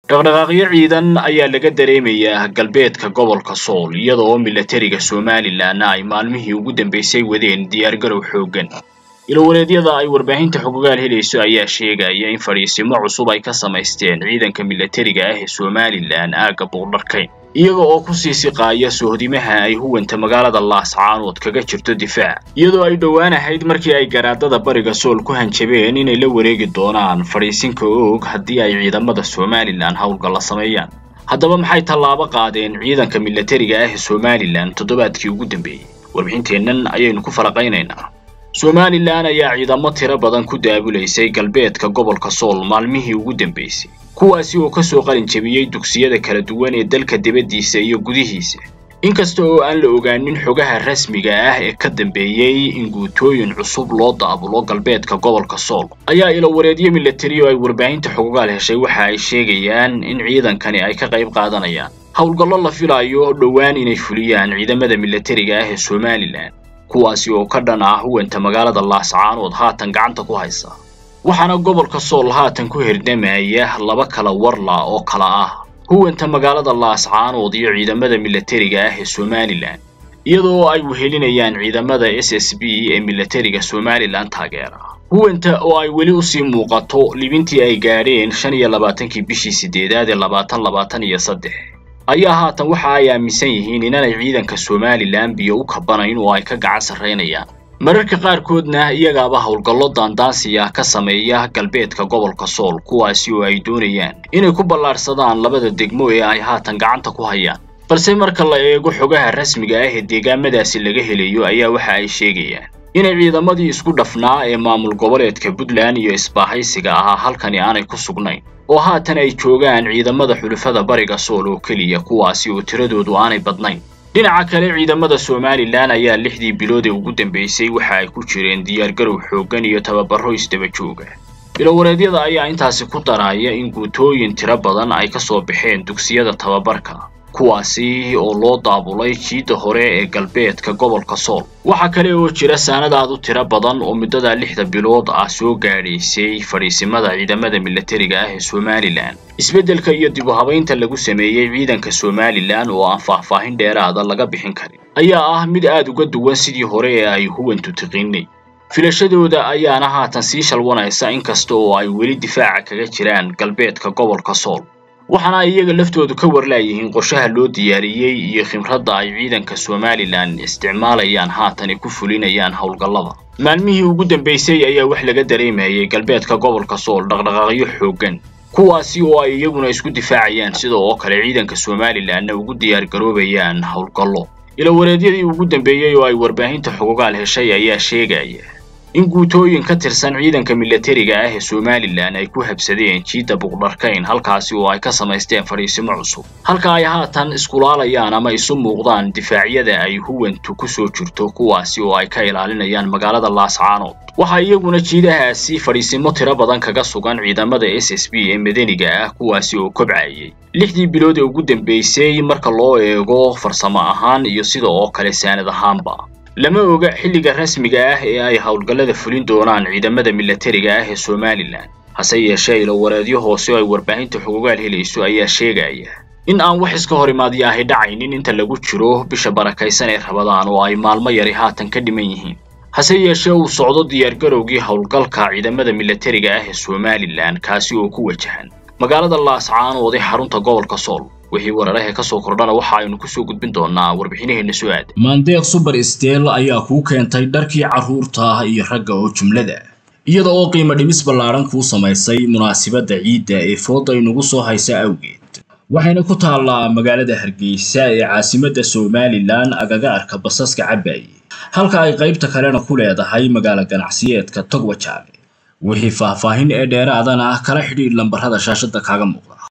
dhaqdhaqaaqyo ciidan ayaa laga dareemayaa galbeedka gobolka sool iyada oo milatariga somalilan ay maalmihii ugu dambeysay wadeen diyaargarow xooggan ilowaleedyada ay warbaahinta xogogaal helayso ayaa sheegaya in fadhiisimo cusub ay ka samaysteen ciidanka milatariga ah ee somalilan aagga buuqdharkayn iyaga oo ku sii siqaaya sohdimaha ay huwanta magaalada laascaanood kaga jirto difaac iyadoo ay dhowaan ahayd markii ay garaadada bariga sool ku hanjabeen inay la wareegi doonaan fadhiisinka oog haddii ay ciidamada somalilan howlgalla sameeyaan haddaba maxay tallaabo qaadeen ciidanka milatariga ah ee somalilan toddobaadkii ugu dambeeyey warbixinteennan ayaynu ku falaqaynaynaa somalilan ayaa ciidamo tiro badan ku daabulaysay galbeedka gobolka sool maalmihii ugu dambeysay kuwaasi oo ka soo qalin jebiyey dugsiyada kala duwan ee dalka dibaddiisa iyo gudihiisa inkasta oo aan la ogaanin xogaha rasmiga ah ee ka dambeeyey in guutooyin cusub loo daabulo galbeedka gobolka sool ayaa ilowareedyo milatari oo ay warbaahinta xogogaal heshay waxa ay sheegayaan in ciidankani ay ka qayb qaadanayaan howlgallo la filayo dhowaan inay fuliyaan ciidamada milatariga ah ee somalilan kuwaasi oo ka dhan ah huwanta magaalada laascaanood haatan gacanta ku haysa waxaana gobolka sool haatan ku herdhamaya laba kala warla oo kala ah huwanta magaalada laascaanood iyo ciidamada milatariga ah ee somalilan iyadoo ay wehelinayaan ciidamada s s b ee milatariga somalilan taageera huwanta oo ay weli usii muuqato libintii ay gaadheen shan iyo labaatankii bishii sideedaad ee labaatan labaatan iyo saddex ayaa haatan waxa ay aaminsan yihiin inanay ciidanka somalilan biyo u kabanayn oo ay ka gacan sarraynayaan mararka qaarkoodna iyagaaba howlgallo daandaansiya ka sameeya galbeedka gobolka sool kuwaasi oo ay doonayaan inay ku ballaadhsadaan labada degmo ee ay haatan gacanta ku hayaan balse marka la eego xogaha rasmiga ah ee deegaamadaasi laga helayo ayaa waxa ay sheegayaan inay ciidamadii isku dhafnaa ee maamul goboleedka puntland iyo isbaahaysiga ahaa halkani aanay ku sugnayn oo haatan ay joogaan ciidamada xulufada bariga sool oo keliya kuwaasi oo tiradoodu aanay badnayn dhinaca kale ciidamada somalilan ayaa lixdii bilood ee ugu dambeysay waxa ay ku jireen diyaargarow xooggan iyo tababaro isdaba jooga bilowareedyada ayaa intaasi ku daraya in guutooyin tiro badan ay ka soo baxeen dugsiyada tababarka kuwaasi oo loo daabulay jiidda hore ee galbeedka gobolka sool waxaa kale oo jira saanadaad u tiro badan oo muddada lixda bilood ah soo gaadhaysay fadhiisimada ciidamada milatariga ah ee somalilan isbeddelka iyo dib u habaynta lagu sameeyey ciidanka somalilan oo aan faahfaahin dheeraada laga bixin karin ayaa ah mid aad uga duwan sidii hore ee ay huwantu tiqiinay filashadooda ayaana haatan sii shalwanaysa inkasta oo ay weli difaaca kaga jiraan galbeedka gobolka sool waxaana ay iyaga laftoodu ka warlaayihiin qorshaha loo diyaariyey iyo khibradda ay ciidanka somalilan isticmaalayaan haatan ay ku fulinayaan howlgallada maalmihii ugu dambeysay ayaa wax laga dareemayay galbeedka gobolka sool dhaqdhaqaaqyo xooggan kuwaasi oo ay iyaguna isku difaacayaan sida oo kale ciidanka somalilanna ugu diyaargaroobayaan howlgallo ilowareedyadii ugu dambeeyey oo ay warbaahinta xogogaal heshay ayaa sheegaya in guutooyin ka tirsan ciidanka milatariga ah ee somalilan ay ku habsadeen jiidda buqdharkayn halkaasi oo ay ka samaysteen fadhiisimo cusub halka ay haatan iskulaalayaan ama isu muuqdaan difaacyada ay huwantu ku soo jirto kuwaasi oo ay ka ilaalinayaan magaalada laascaanood waxaa iyaguna jiidahaasi fadhiisimo tiro badan kaga sugan ciidamada s s b ee madaniga ah kuwaasi oo kobcayay lixdii bilood ee ugu dambeysay marka loo eego farsamo ahaan iyo sida oo kale saanad ahaanba lama oga xilliga rasmiga ah ee ay howlgallada fulin doonaan ciidamada milatariga ah ee somalilan hase yeeshee ilowareedyo hoose oo ay warbaahinta xogogaal helayso ayaa sheegaya in aan wax iska hor imaadya ahi dhacaynin inta lagu jiro bisha barakaysan ee rabadaan oo ay maalmo yari haatan ka dhiman yihiin hase yeeshee uu socdo diyaargarowgii howlgalka ciidamada milatariga ah ee somalilan kaasi oo ku wajahan magaalada laascaanood ee xarunta gobolka sool wixii wararahe ka soo kordhana waxa aynu kusoo gudbin doonaa warbixinaheenna soo aada maandeeq suber steel ayaa kuu keentay dharkii carruurta iyo ragga oo jumlada iyada oo qiimo dhimis ballaaran kuu samaysay munaasibadda ciidda ee fooda inugu soo haysa awgeed waxayna ku taallaa magaalada hargeysa ee caasimadda somalilan agaga arka basaska cabaaye halka ay qaybta kalena ku leedahay magaalo ganacsiyeedka togwajaale wixii faahfaahin ee dheeraadana kala xidhiidh lambarrada shaashadda kaaga muuqda